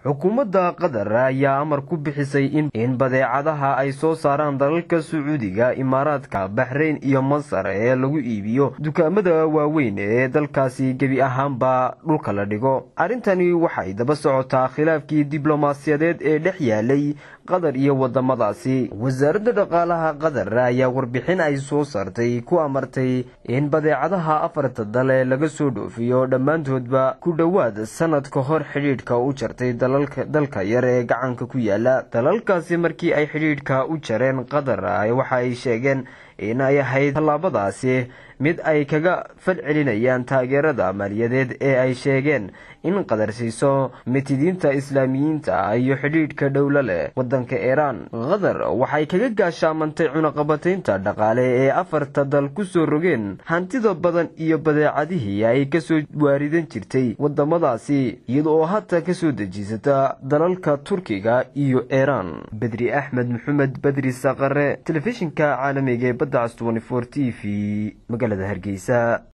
xukuumadda qatar ayaa amar ku bixisay in badeecadaha ay soo saaraan dalalka sacuudiga imaaraadka baxrayn iyo masar ee lagu iibiyo dukaamada waaweyn ee dalkaasi gebi ahaanba dhulka la dhigo arrintani waxay daba socotaa khilaafkii diblomaasiyadeed ee dhex yaalay qatar iyo wadamadaasi wasaaradda dhaqaalaha qatar ayaa warbixin ay soo saartay ku amartay in badeecadaha afarta dal ee laga soo dhoofiyo dhammaantoodba ku dhowaad sanad ka hor xidhiidhka u jartay dalka yar ee gacanka ku yaala dalalkaasi markii ay xidhiidhka u jareen qatar waxa ay sheegeen in ay ahayd tallaabadaasi mid ay kaga falcelinayaan taageerada maaliyadeed ee ay sheegeen in qatar siiso mitidiinta islaamiyiinta iyo xidhiidhka dhowlo leh wadanka iiraan qatar waxay kaga gaashaamantay cunaqabataynta dhaqaale ee afarta dal ku soo rogeen hantida badan iyo badeecadihii ay kasoo waaridan jirtay wadamadaasi iyada oo hata kasoo dejiisata dalalka turkiga iyo iiraan bedri axmed maxamed bedri saqare telefishinka caalamiga ee badda cas t v magaalada hargeysa